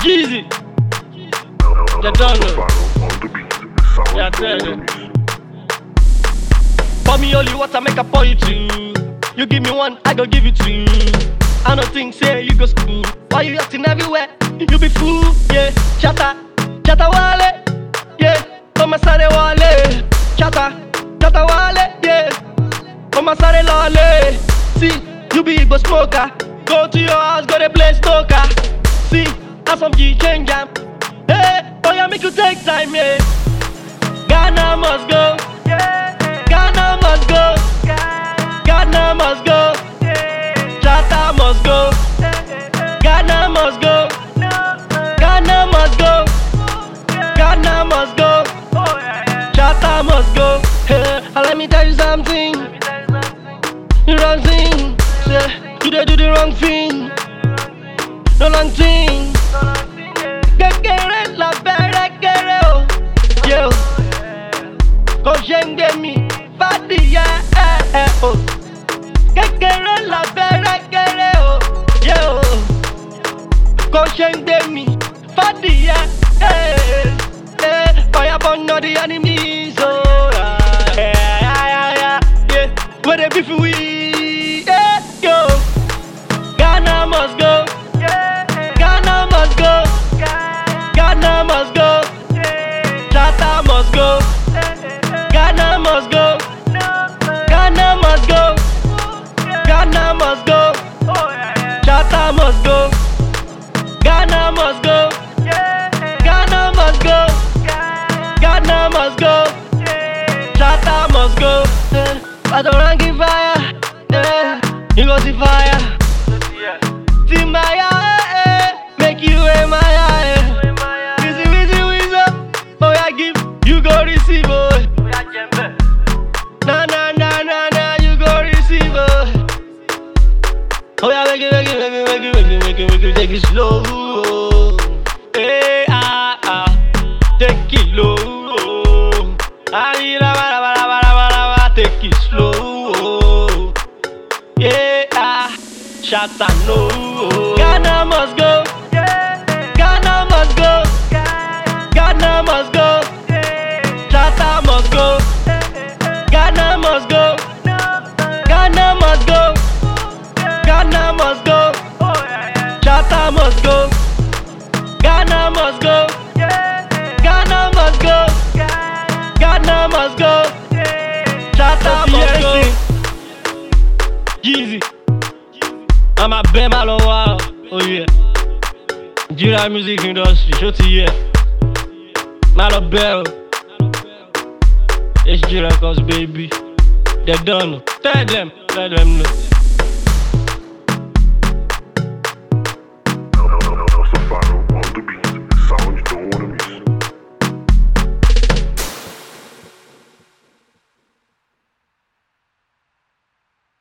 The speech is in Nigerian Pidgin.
Jeezy. They don't know. On the beat, sound Yeah, on tell the them. beat. Pour me only water, make I pour you two. You give me one, I go give you two. I don't think say you go school. Why you acting everywhere? You be fool, yeah. Chata, chata wale, yeah. Come sare wale, chata, chata wale, yeah. Come sare lole. See, you be Igbo smoker. Go to your house, go to play stoker. See, have some G change jam. Hey, oh yeah, make you take time, yeah. Ghana must go. Ghana must go. Ghana must go. Chata must go. Ghana must go. Ghana must go. Ghana must go. Chata must go. Hey, and let me tell you something. You don't sing. Say, you dey do the wrong thing. No long thing. Kékeré la bẹ̀rẹ̀ kéré o. Yeah, o kò ṣe ń gbé mi fàdíyẹ ẹ ẹ o kékeré la bẹ̀rẹ̀ kéré o yẹ o kò ṣe ń gbé mi fàdíyẹ ẹ ẹ fàyàbọ̀ nà the enemies o. Where they beef we? Yeah, yo. Ghana must go. Ghana must go. Ghana must go. Chata must go. Ghana must go. Ghana must go. Ghana must go. Chata must go. Ghana must go. Ghana must go. Ghana must go. Chata must go. Eh, I don't rank fire. Eh, you go see fire. Timaya, eh, eh, make you a Maya. Eh. Wizzy, wizzy, wizzy. Oh, I give, you go receive. Oh. Na na na na na, you go receive. Oh, oh yeah, make it, make it, make it, make it, make it, make it, make it, take it slow. Oh. Hey, ah, ah, take it low. Oh. Ay, la, ba, la, ba, la, ba, la, ba, la, ba, take it slow. Oh. Yeah, ah, shut up, no. Ghana must go. Ghana must go. Ghana must go. Chata must go. Ghana must go. Ghana must go. Ghana must go. Chata must go. Ghana must go. Ghana must go. Ghana must go. Chata must go. Jeezy. I'm a bema lo wa. Oh yeah. Nigeria music industry. Show to you. Malo Bell. HG Records, baby. They done. Tell them. Let them know.